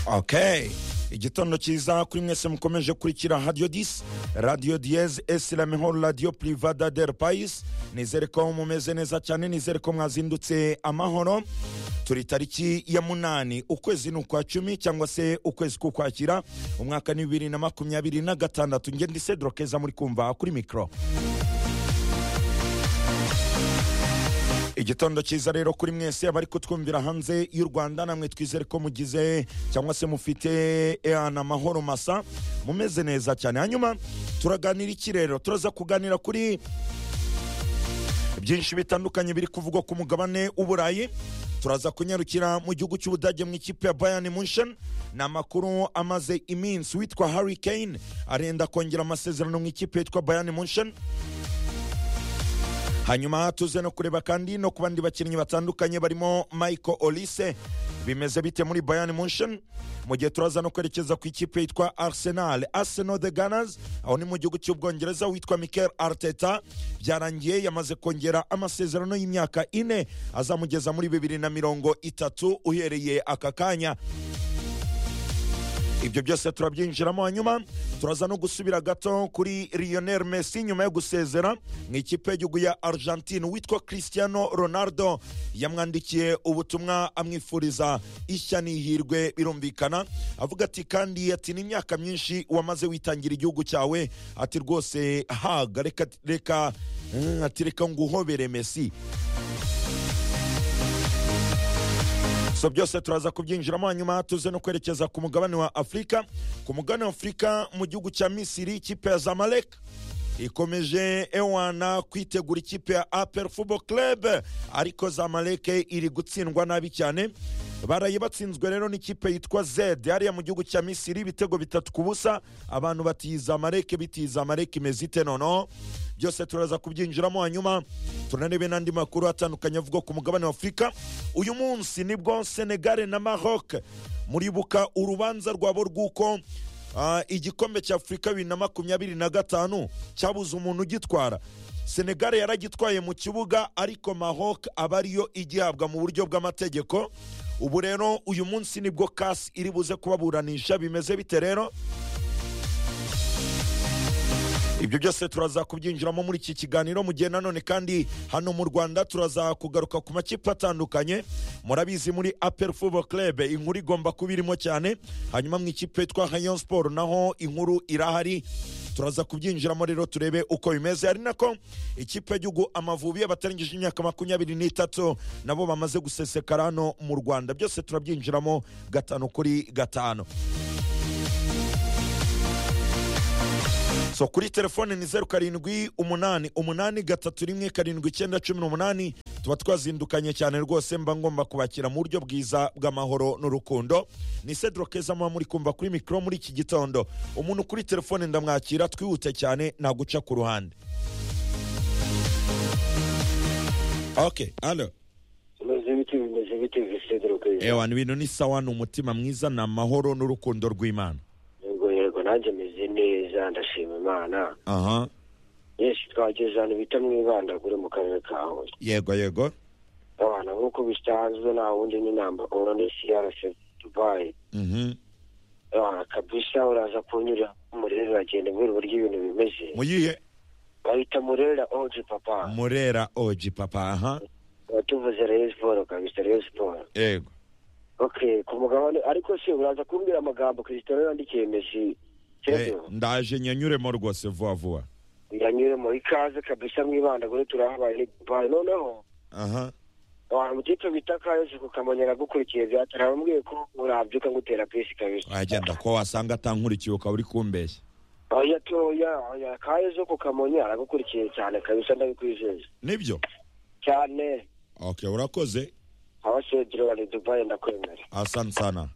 ok igitondo cyiza kuri mwese mukomeje kurikira radiyo disi radiyo diyeze esirami nkuru radiyo purivada del payisi nizere ko mumeze neza cyane nizere ko mwazindutse amahoro turi tariki ya munani ukwezi ni ukwa cumi cyangwa se ukwezi k'ukwakira umwaka ni bibiri na makumyabiri na gatandatu ngende cedro keza muri kumva kuri mikoro igitondo cyiza rero kuri mwese abari kutwumvira hanze y'u rwanda namwe twizere ko mugize cyangwa se mufite ehana amahoro masa mumeze neza cyane hanyuma turaganira iki rero turaza kuganira kuri byinshi bitandukanye biri kuvugwa ku mugabane w'uburayi turaza kunyarukira mu gihugu cy'ubudage mu ikipe ya bayani munchen ni amakuru amaze iminsi witwa harry kane arenda kongera amasezerano mu ikipe yitwa bayani munchen hanyuma tuze no kureba kandi no ku bandi bakinnyi batandukanye barimo michael olise bimeze bite muri bayani munchen mu gihe turaza no kwerekeza ku ikipe yitwa arsenal arsenal the gunners aho ni mu gihugu cy'ubwongereza witwa michael arteta byarangiye yamaze kongera amasezerano y'imyaka ine azamugeza muri bibiri na mirongo itatu uhereye aka kanya ibyo byose turabyinjiramo hanyuma turaza no gusubira gato kuri lionel messi nyuma yo gusezera mu ikipe y'igihugu ya argentine witwa cristiano ronaldo yamwandikiye ubutumwa amwifuriza ishya n'ihirwe birumvikana avuga ati kandi ati n'imyaka myinshi wamaze witangira igihugu cyawe ati rwose haga reka reka mm, ati reka nguhobere messi so byose turaza kubyinjiramo hanyuma tuze no kwerekeza ku mugabane wa afurika ku mugabane wa afurika mu gihugu cya misiri ikipe ya zamalek ikomeje ewana kwitegura ikipe ya apel football club ariko zamalek iri gutsindwa nabi cyane baraye batsinzwe rero n'ikipe yitwa zed hariya mu gihugu cya misiri ibitego bitatu ku busa abantu batiza amareke bitiza amareke imeze ite noneho byose turaza kubyinjiramo hanyuma tunarebe n'andi makuru atandukanye avuga ku mugabane wa afurika uyu munsi nibwo senegare na maroc muribuka urubanza rwabo rw'uko ah, igikombe cya afurika bibiri na makumyabiri na gatanu cyabuze umuntu ugitwara senegare yaragitwaye mu kibuga ariko maroc aba ariyo igihabwa mu buryo bw'amategeko ubu rero uyu munsi nibwo kasi iri buze kubaburanisha bimeze bite rero ibyo byose turaza kubyinjiramo muri iki kiganiro mu gihe nanone kandi hano mu rwanda turaza kugaruka ku makipe atandukanye murabizi muri apel football club inkuru igomba kuba irimo cyane hanyuma mu ikipe yitwa hayon sport naho inkuru irahari turaza kubyinjiramo rero turebe uko bimeze ari nako ikipe y'igihugu amavubi abatarangije imyaka makumyabiri n'itatu nabo bamaze gusesekara hano mu rwanda byose turabyinjiramo gatanu kuri gatanu so kuri telefone ni zeru karindwi umunani umunani gatatu rimwe karindwi icyenda cumi n'umunani tuba twazindukanye cyane rwose mba ngomba kubakira mu buryo bwiza bw'amahoro n'urukundo ni cedro keza muba muri kumva kuri mikoro muri iki gitondo umuntu kuri telefone ndamwakira twihute cyane naguca ku ruhande ok alo bimeze biti bimeze biti visedero keza ewa ni ibintu ni sawa ni umutima mwiza ni amahoro n'urukundo rw'imana yego yego nanjye meze neza ndashima imana aha yesu twageze ahantu bita mwibandagure mu karere ka huye yego yego abana nk'uko bisanzwe nta wundi ni namba oro ni crc dubai mhm abana kabisa uraza kunyura murera uragenda mbwira uburyo ibintu bimeze muyihe bahita murera oji papa murera oji papa aha tuvuze reyo siporo kabisa reyo siporo yego okay ku mugabane ariko se uraza kumbwira amagambo krisitoro yandikiye mesi Eh, Pedro? ndaje nyanyuremo rwose vuba vuba yanyuremo ikaze kabisa mwibandagure turahabaye ni dubai noneho aha abantu mu kipe bita kayosi kukamonyera agukurikiye byatari abambwiye ko urabyuka ngutera pisi kabisa wagenda ko wasanga atankurikiye ukaba uri kumbeshya oya toya oya kayosi kukamonya aragukurikiye cyane kabisa ndabikwizeza nibyo cyane ok urakoze abasediro bari dubai ndakwemera asante sana